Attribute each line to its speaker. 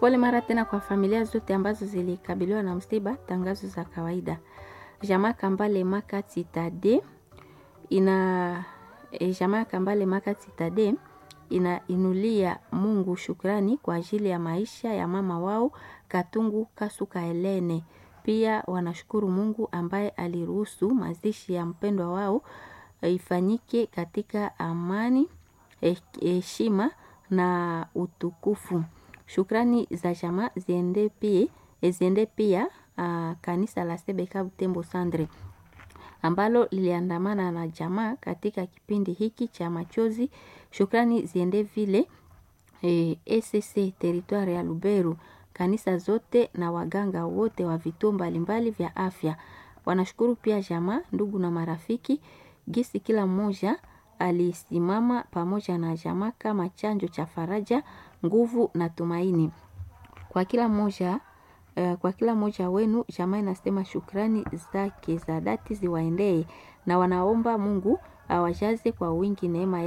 Speaker 1: Pole mara tena kwa familia zote ambazo zilikabiliwa na msiba. Tangazo za kawaida. Jamaa Kambale Makati Tade ina e, jamaa Kambale Makati Tade inainulia Mungu shukrani kwa ajili ya maisha ya mama wao Katungu Kasuka Helene. Pia wanashukuru Mungu ambaye aliruhusu mazishi ya mpendwa wao ifanyike katika amani, heshima na utukufu. Shukrani za jamaa ziende pia, ziende pia uh, kanisa la Sebeka Butembo Sandre ambalo liliandamana na jamaa katika kipindi hiki cha machozi. Shukrani ziende vile eh, ECC territoire ya Luberu, kanisa zote na waganga wote wa vituo mbalimbali vya afya. Wanashukuru pia jamaa, ndugu na marafiki gisi kila mmoja alisimama pamoja na jamaa kama chanjo cha faraja, nguvu na tumaini kwa kila mmoja uh, kwa kila mmoja wenu. Jamaa inasema shukrani zake za dhati ziwaendee na wanaomba Mungu awajaze kwa wingi neema